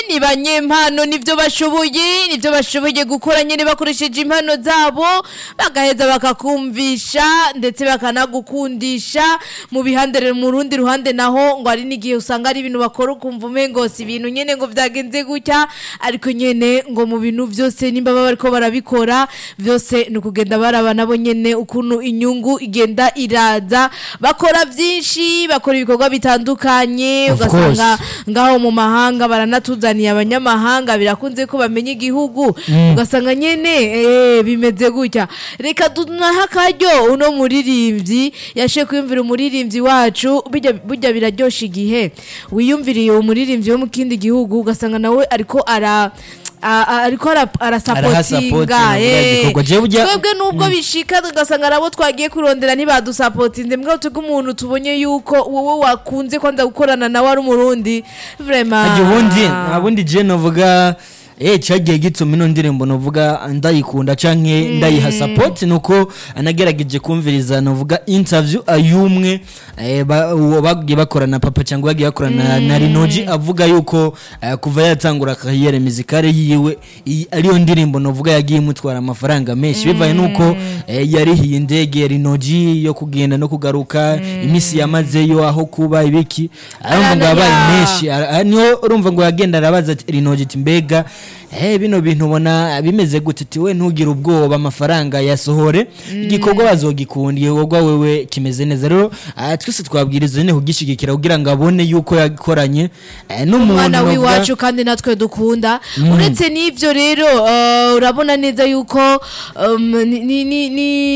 ni banyempano nivyo bashoboye nivyo bashoboye gukora nyene bakoresheje impano zabo bagaheza bakakumvisha ndetse bakanagukundisha mu bihandere mu rundi ruhande naho ngo ari n'igihe usanga ari ibintu bakora ukumva umengo si ibintu nyene ngo vyagenze gutya ariko nyene ngo mu bintu vyose nimba baba bariko barabikora vyose ni ukugenda baraba nabo nyene ukuntu inyungu igenda iraza bakora vyinshi bakora ibikorwa bitandukanye Of ugasanga course. ngaho mu mahanga baranatuzaniye abanyamahanga birakunze ko bamenya igihugu ugasanga nyene eh, bimeze gutya reka tunaha akaryo uno muririmbyi yashe kwiyumvira umuririmbyi wacu burya burya biraryosha igihe wiyumviriye umuririmbyi wo mu kindi gihugu ugasanga nawe ariko ara a- a- ariko ara- arasapotinga Arahasapotinga, eh. gikorwa. Jewe burya- twebwe nubwo bishika tugasanga arabo twagiye kurondera ntibadusapotinze mbwa tuge umuntu tubonye yuko wowe wakunze kwanza gukorana nawe ari umurundi vraiment Ajya ubundi abundi je novuga eh cyagiye gituma ino ndirimbo novuga ndayikunda canke ndayiha support nuko anagerageje kumviriza novuga interview ayumwe eh, ba- uwo bagiye bakorana papa cyangwa bagiye bakorana na Rinoji avuga yuko eh, kuva yatangura kariyere muzikale yiwe iyi ariyo ndirimbo novuga yagiye imutwara amafaranga menshi bivaye nuko eh, yarihiye indege ya Rinoji yo kugenda no kugaruka imisi yamazeyo aho kuba ibiki arumva ngo yabaye ya. menshi Ara- aha niho urumva ngo yagenda arabaza ati rinogi ati mbega eh bino bintu ubona bimeze gute ati we ntugire ubwoba amafaranga yasohore igikorwa bazogikunda igikorwa wewe kimeze neza rero ah, twese twabwiriza nyine kugishigikira kugira ngo abone yuko yakoranye eh, n'umuntu umwana novuga- w'iwacu kandi natwe dukunda uretse n'ibyo rero eh, urabona neza yuko um, ni- ni- ni-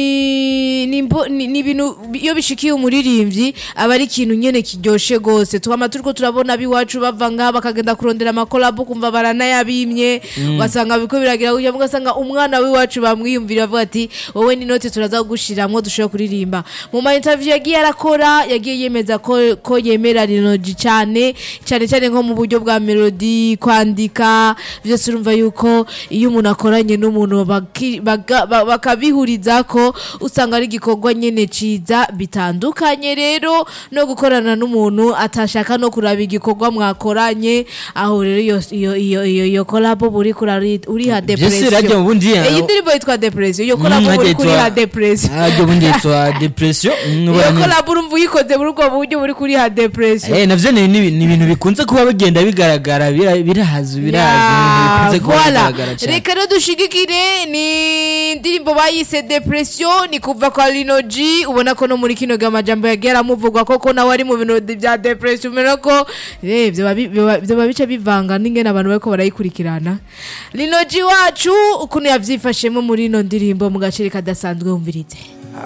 ni- ni imbo- ni ni ibintu iyo bishikiye umuririmbyi aba ari ikintu nyene kiryoshe gose twama turiko turabona ab'iwacu bava ngaha bakagenda kurondera amakolabo kumva baranayabimye ugasanga biko biragira gutya ugasanga umwana w'iwacu bamwiyumvira avuga ati wowe ni note turaza kugushiramwo dushobora kuririmba mu ma interview yagiye arakora yagiye yemeza ko, ko yemera rinoji cyane cyane cyane nko mu buryo bwa melody kwandika byose urumva yuko iyo umuntu akoranye n'umuntu baki- baga- ba- bakabihuriza ko usanga ari igikorwa nyene ciza bitandukanye rero no gukorana n'umuntu atashaka no kuraba igikorwa mwakoranye aho rero iyo iyo iyo iyo, iyo collabo buri kurari uriha Vyose rajya depression mu bundi ya- iyi ndirimbo yitwa depression iyo Mm, collabo hajya buri yitwa- kuriha depression Ah, ryo bundi yitwa depression Mm, iyo ubona- collabo urumva uyikoze muri ubwo buryo buri kuriha depression Eh, navyo ni ni- ni ibintu bikunze kuba bigenda bigaragara bira- birahaza birahaza ibintu bikunze kuba voilà. bigaragara cyane reka rero dushigikire ni indirimbo bayise depression ni kuva kwa linoji ubona ko no muri kino gihe amajambo yagiye aramuvugwa koko nawe ari mu bintu bya depression ubona ko eh, vyoba bi- vyoba vyoba bica bivanga n'ingene abantu bariko barayikurikirana linoji wacu ukuntu yavyifashemo muri ino ndirimbo mu gaciro kadasanzwe wumvirize